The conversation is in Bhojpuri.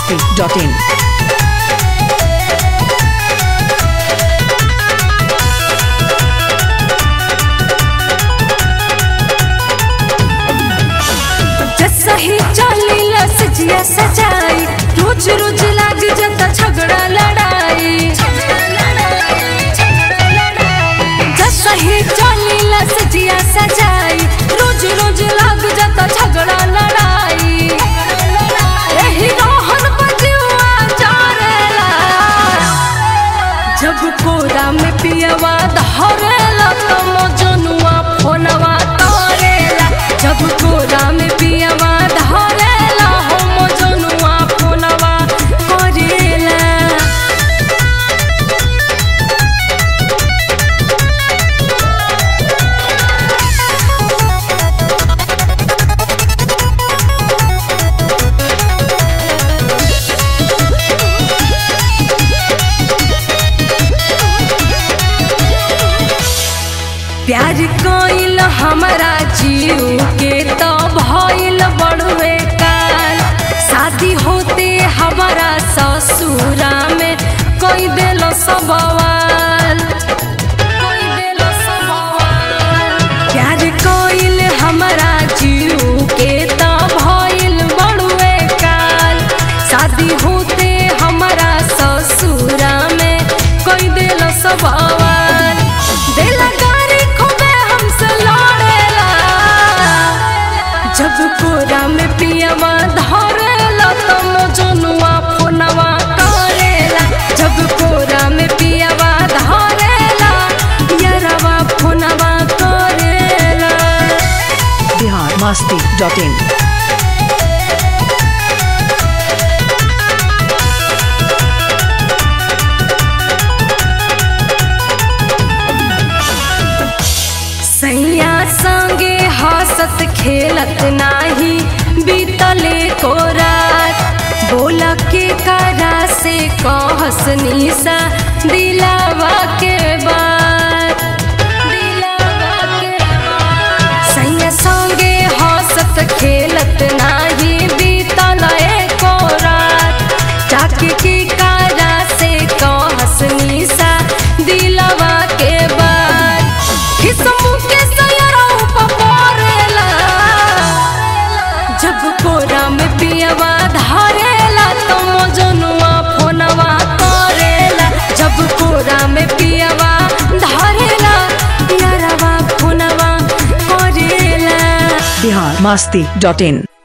masti.in. जैसा ही चली लसजिया सजाई रोज रोज लाग जाता झगड़ा लड़ाई जैसा ही चली लसजिया सजाई रोज रोज लाग जाता झगड़ा लड़ाई यही रोहन बजुआ जारेला जब कोरा में पियवा धरेला तो मजनुआ फोनवा तोरेला जब कोरा में पियवा धरेला हो मजनुआ फोनवा करेला प्यार कोइल हमारा जीव के तो भइल बड़ुए काल शादी होते हमारा ससुरा में कोई दिल सबवाल कोई दिल सबवाल प्यार कोइल हमारा जीव के तो भइल बड़ुए काल शादी होते हमारा ससुरा में कोई दिल सबवाल दिल गारी खूबे हमसे लड़ेला जब कोरा में पियवा धरेला तो मजनुआ फोनवा करेला जब कोरा में पियवा धरेला यारवा फोनवा करेला Bihar masti.in. सैया संगे हंसत खेलत नाही बीतले को रात बोला के करा से कहस निशा दिलावा के बात दिलावा के बात सैया संगे हंसत खेलत नाही बीतले को रात जाके की करा से कहस निशा दिलावा के बात किस्मों के सयराऊ पपोरेला जब कोरा में पियवा धरेला तो मजनुआ फोनवा करेला जब कोरा में पियवा धरेला यारवा फोनवा करेला Bihar masti.in.